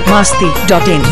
masti.in.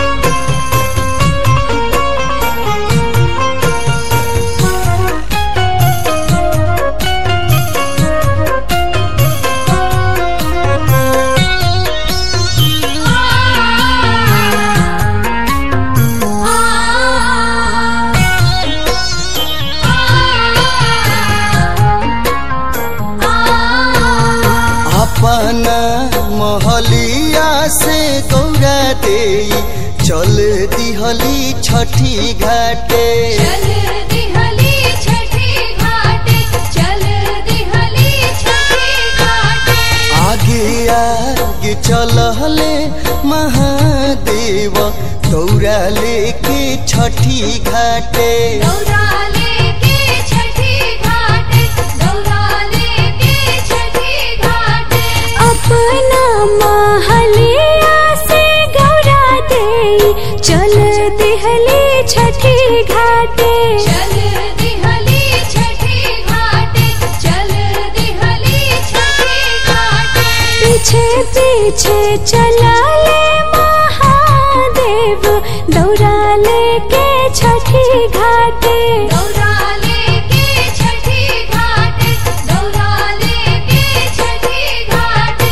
अपना मोहलिया से गौरा दे चल दिहली छठी घाटे चल दिहली छठी घाटे चल दिहली छठी घाटे आगे आगे चलहले महादेव गौरा लेके छठी घाटे दौरा लेके छठी घाटे दौरा लेके छठी घाटे अपना महलिया से गौरा दे चल दिहली छठी घाटे चल दिहली छठी घाटे चल दिहली छठी घाटे पीछे पीछे चला ले महादेव दौरा लेके छठी घाटे दौरा लेके छठी घाटे दौरा लेके छठी घाटे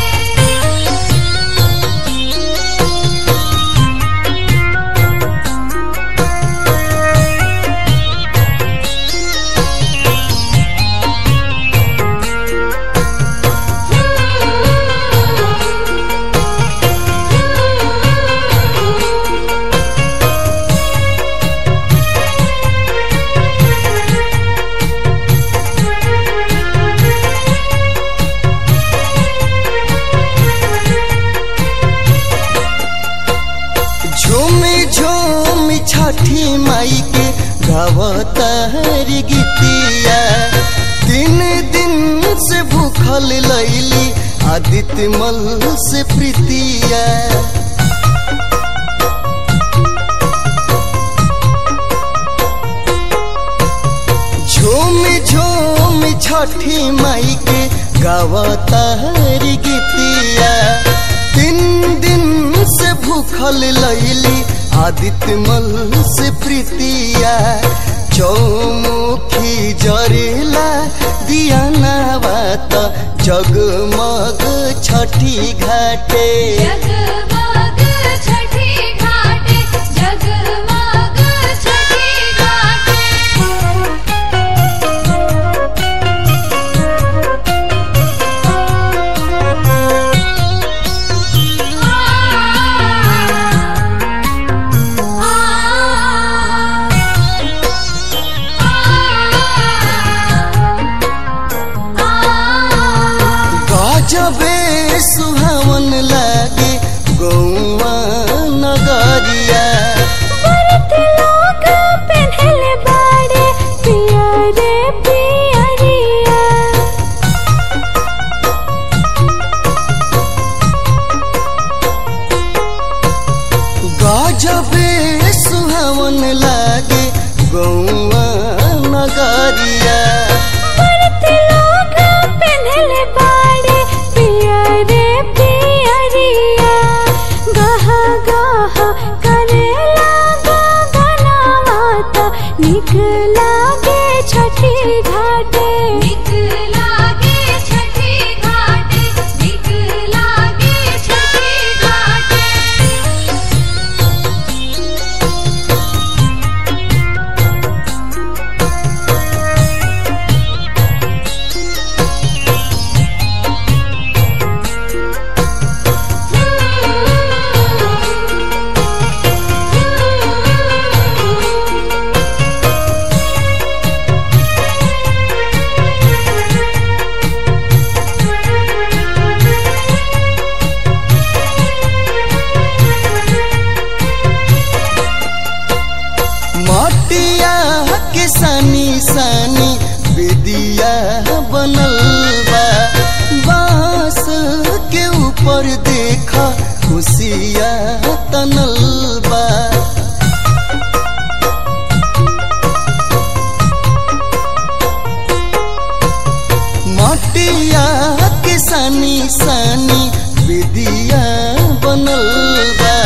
झूमी झूमी छठी माई के गावतारी गीतिया तीन दिन से भूखल लैली आदित्य मल से प्रीतिया झूमी झूमी छठी माई के गावतारी गीतिया तीन दिन से भूखल लैली आदित्य मल से प्रीतिया चौमुखी जरेला दिया नावात जगमग छठी घाटे जगमग छठी घाटे जगमग छठी घाटे गजबे सुहावन लागे गौवा नगरिया व्रत लोग पेन्हले बाड़े पिया रे पियरिया गजबे सुहावन लागे गौवा नगरिया व्रत लोग पेन्हले बाड़े पिया रे पियरिया गह गह करेला गगना माता निक लागे छठी घाटे निक लागे छठी घाटे निक लागे छठी घाटे मटिया के सानी सानी बेदिया बनल बा बांस के ऊपर देखा खुशिया तनल बा मटिया के सानी सानी विदिया बनल बा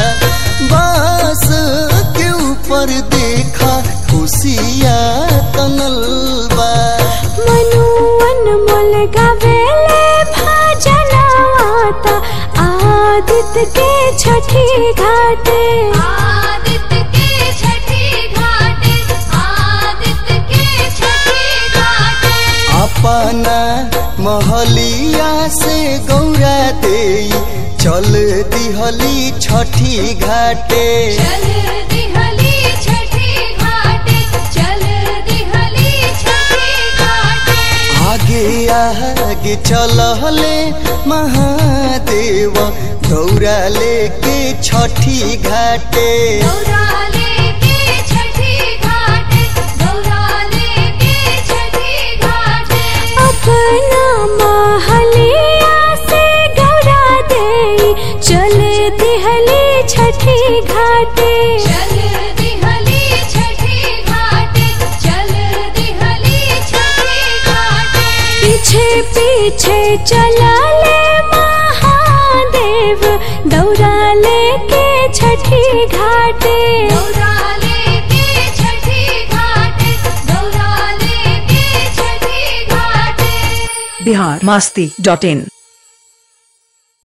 ऊपर देखा खुशिया तनल बा मनु अनमोल गावेले भजन आता आदित्य के छठी घाटे आदित्य के छठी घाटे आदित्य के छठी घाटे अपना महलिया से गौरा दे चल दिहली छठी घाटे चल दिहली छठी घाटे चल दिहली छठी घाटे आगे आगे चलहले महादेव दौरा लेके छठी घाटे गौराले के छठी घाटे गौराले के छठी घाटे अपना महलिया से गौरा दे चल दिहली छठी घाटे चल दिहली छठी घाटे चल दिहली छठी घाटे पीछे पीछे चला ले महादेव दौड़ा लेके छठी घाटे गौराले के छठी घाटे गौराले के छठी घाटे बिहार मस्ती डॉट इन